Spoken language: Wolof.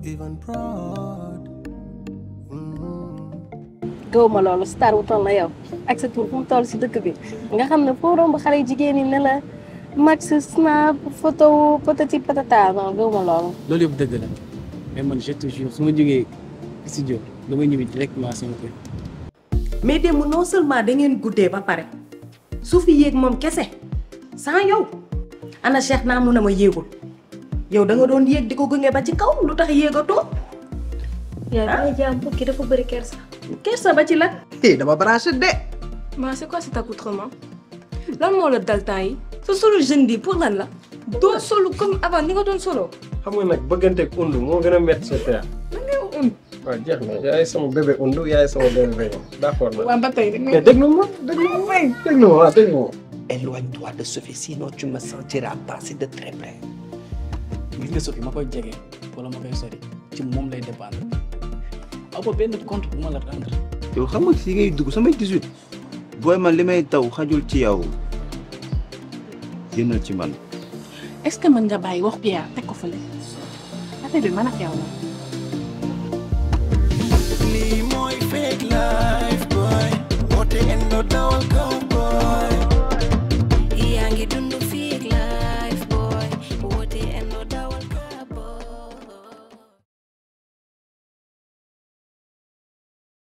even proud. gëw ma loolu star wu toll na yow ak sa tur fu mu toll si dëkk bi nga xam ne foo romb xale jigéen ñi ne la max snap photo patati patata non gëw ma loolu. loolu yëpp dëgg la mais man je te jure su ma jógee studio damay ñibbi directement sama kër. mais démb non seulement da ngeen guddee ba pare su fi yéeg moom kese sans yow ana Cheikh naa mun a ma yéegul yow da nga doon yéeg di ko gunge ba ci kaw lu tax yéegatoo yaa ngi lay jaam kii dafa bëri kersa. kersa ba ci la eh dama branché de. Ma c'est quoi cet accoutrement lan moo la dal temps yi sa solo jeune bi pour lan la doo solo comme avant ni nga doon solo xam nga nag bëgganteeg undu moo gën a métti sa père. waaw jeex na yaay sama bébé undu yaay sama bébé béy d'accord na. waaw ba tey mais déglu ma déglu ma may déglu ma waaw déglu ma. Éloigne-toi de Sophie sinon tu me sentiras passer de très près. gis nga Sophie ma koy jege wala ma koy sori ci moom lay dépendre aw ba benn compte bu ma la rendre. yow xam nga si ngay dugg samay 18 booy man li may taw xajul ci yow génnal ci man. est-ce que mën nga bàyyi wax Pierre teg ko fële affaire bi mën a feew la lii mooy fake life boy woote endo dawal kaw